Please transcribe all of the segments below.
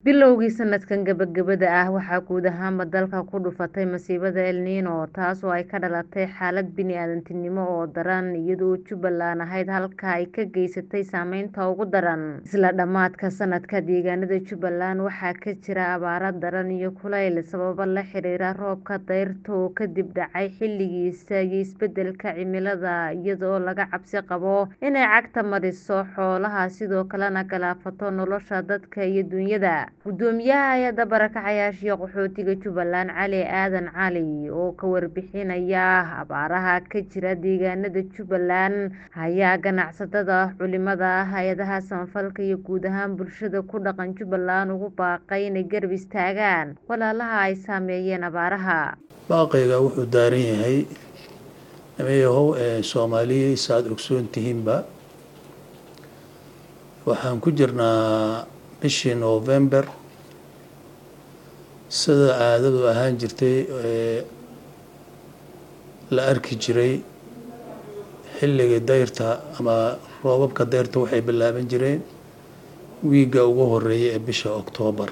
Bilowgii sanadkan gabagabada ah waxaa guud ahaanba dalka ku dhufatay masiibada El Niño taas oo ay ka dhalatay xaalad bini'aadantinimo oo daran iyadoo Jubbaland ahayd halka ay ka geysatay saameynta ugu daran. Isla dhammaadka sanadka, deegaanada Jubbaland waxaa ka jira abaaro daran iyo kulayl sababo la xiriira roobabka dayrta oo kadib dhacay xilligiisa iyo isbeddelka cimilada iyadoo laga cabsi qabo inay cagta mariso xoolaha sidoo kalena galaafato nolosha dadka iyo dunyada. Guddoomiyaha Hay'adda Barakacayaasha iyo Qaxootiga Jubbaland Cali Aadan Cali oo ka warbixinaya abaaraha ka jira deegaanada Jubbaland ayaa ganacsatada, culimada, hay'adaha samafalka iyo guud ahaan bulshada ku dhaqan Jubbaland ugu baaqay inay garab istaagaan walaalaha ay saameeyeen abaaraha. Baaqayga wuxuu daaran yahay nimayahow ee Soomaaliya saad ogsoon tihiinba waxaan ku jirnaa bishii November sida caadadu ahaan jirtay ee la arki jiray xilliga dayrta ama roobabka dayrta waxay bilaaban jireen wiigga ugu horeeya ee bisha Oktoobar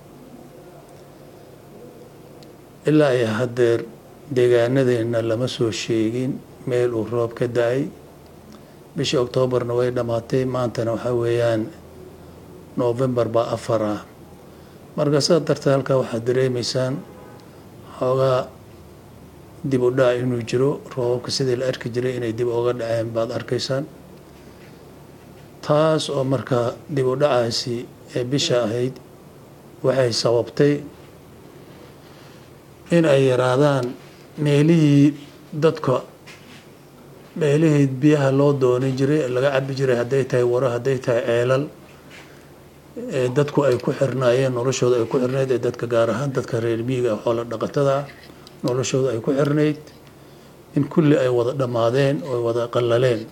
ilaa iyo haddeer deegaanadeena lama soo sheegin meel uu roob ka da-ay bishii Oktoobarna way dhammaatay maantana waxaa weeyaan November baa afar ah marka sidaa darteed halkaa waxaad dareemaysaan xoogaa dib u dhac inuu jiro roobabka sidii la arki jiray inay dib uga dhaceen baad arkaysaan taas oo marka dib u dhacaasi ee bisha ahayd waxay sababtay in ay yaraadaan meelihii dadka meelihii biyaha loo doonan jiray laga cabi jiray hadday tahay waro hadday tahay ceelal ee dadku ay ku xirnaayeen noloshooda ay ku xirnayd ee dadka gaar ahaan dadka reer miyiga xoola dhaqatada ah noloshooda ay ku xirnayd in kulli ay wada dhammaadeen oo ay wada qallaleen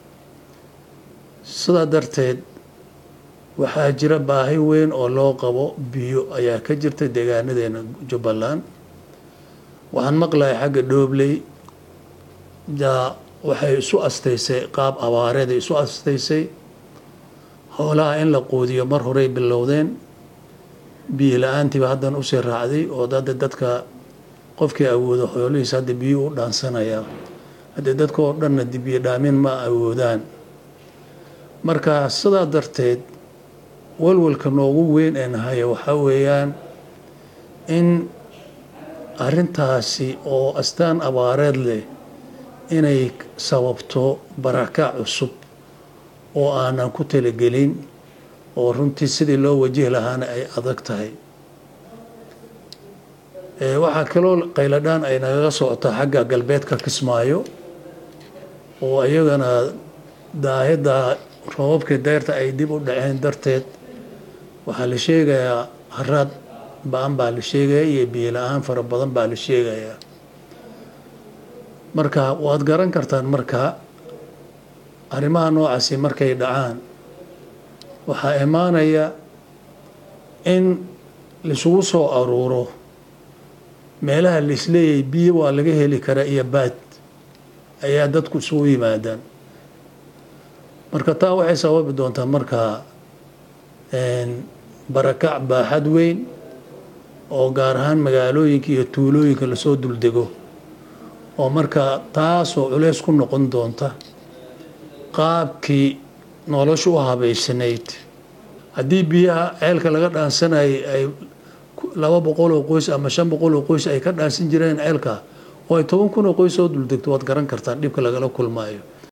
sidaa darteed waxaa jira baahi weyn oo loo qabo biyo ayaa ka jirta deegaanadeena Jubbaland waxaan maqlahay xagga dhoobley jaa waxay isu astaysay qaab abaareed ay isu astaysay xoolaha in la quudiyo mar horey bilowdeen biyo la-aantiiba haddana usii raacday oo hadda dadka qofkii awoodo xoolihiisa hadda biyo u dhaansanaya haddii dadka oo dhanna biyo dhaamin ma awoodaan marka sidaa darteed walwalka noogu weyn ee nahaya waxaa weeyaan in arrintaasi oo astaan abaareed leh inay sababto barakac cusub oo aanan ku talagelin oo runtii sidii loo wajihi lahaana ay adag tahay waxaa kaloo qayladhaan ay nagaga socotaa xagga galbeedka Kismaayo oo iyagana daahida roobabkii dayrta ay dib u dhaceen darteed waxaa la sheegayaa haraad ba-an baa la sheegaya iyo biyo la-aan fara badan baa la sheegayaa marka waad garan kartaan marka arrimaha noocaasi markay dhacaan waxaa imaanaya in laisugu soo aruuro meelaha laisleeyahay biyo waa laga heli karaa iyo baad ayaa dadku isugu yimaadaan marka taa waxay sababi doontaa marka barakac baaxad weyn oo gaar ahaan magaalooyinka iyo tuulooyinka lasoo duldego oo marka taasoo culeys ku noqon doonta qaabkii nolosha u habaysanayd haddii biyaha ceelka laga dhaansanayay ay laba boqol oo qoys ama shan boqol oo qoys ay ka dhaansan jireen ceelka oo ay toban kun oo qoys soo duldegto waad garan kartaan dhibka lagala kulmaayo